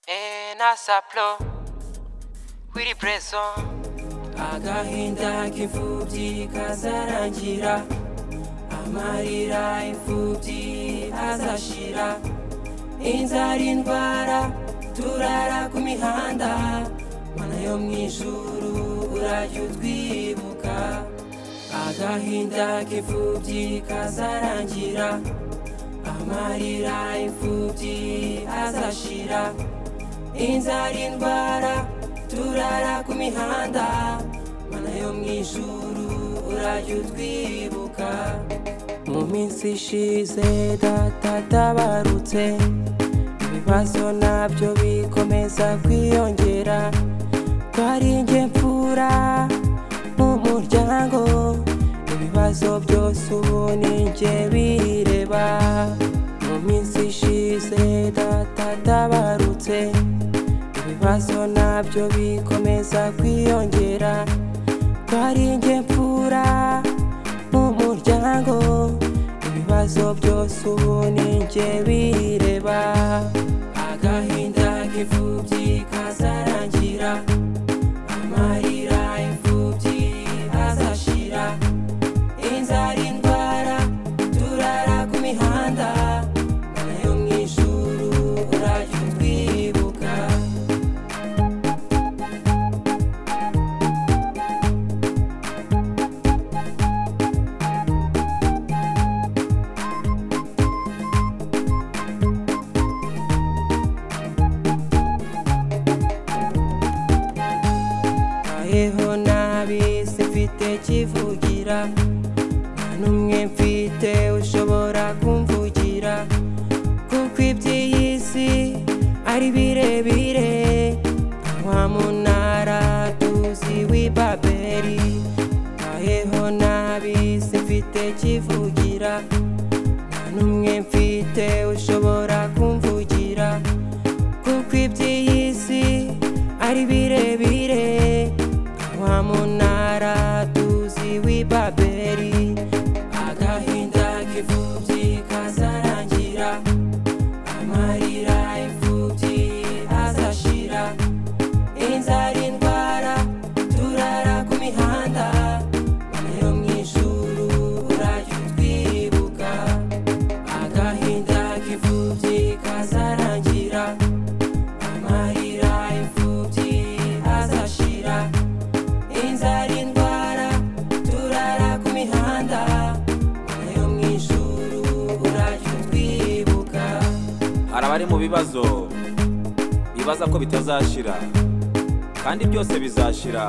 enasaplo wiriburezo agahinda k'imfubyi kazarangira amarira imfubyi azashira inzara indwara turara ku mihanda mana yo mu ijuru urajya utwibuka agahinda k'imfubyi kazarangira amarira imfubyi azashira inzara indwara turara ku mihanda mana yo mu ijuru urajya utwibuka mu minsi ishize data atabarutse ibibazo nabyo bikomeza kwiyongera twari njye mfura mu muryango ibibazo byose ubu ni njye bireba mu minsi ishize data atabarutse ibibazo nabyo bikomeza kwiyongera twari njye mfura mu muryango ibibazo byose ubu ni njye bireba agahinda k'imfubyi kazarangira amarira imfubyi azashira inzara indwara turara ku mihanda mana yo mu ijuru urajya utwibuka mbayeho nabi simfite kivugira nta n'umwe mfite ushobora kumvugira kuko iby'iyi si ari birebire nta wa munara tuzi w'ibaberi mbayeho nabi simfite kivugira nta n'umwe mfite ushobora kumvugira kuko iby'iyi si ari birebire wa munara tuzi w'ibaberi agahinda k'imfubyi kazarangira amarira imfubyi azashira inzara indwara turara ku mihanda mana yo mu ijuru urajya utwibuka agahinda k'imfubyi kazarangira amarira imfubyi azashira inzara indwara turara ku mihanda mana yo mu ijuru urajya utwibuka hari abari mu bibazo bibaza ko bitazashira kandi byose bizashira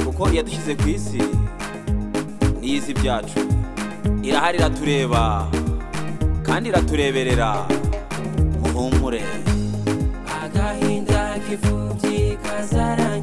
kuko iyadushyize ku isi n'iyizi byacu irahari iratureba kandi iratureberera muhumure agahinda k'imfubyi kazarangira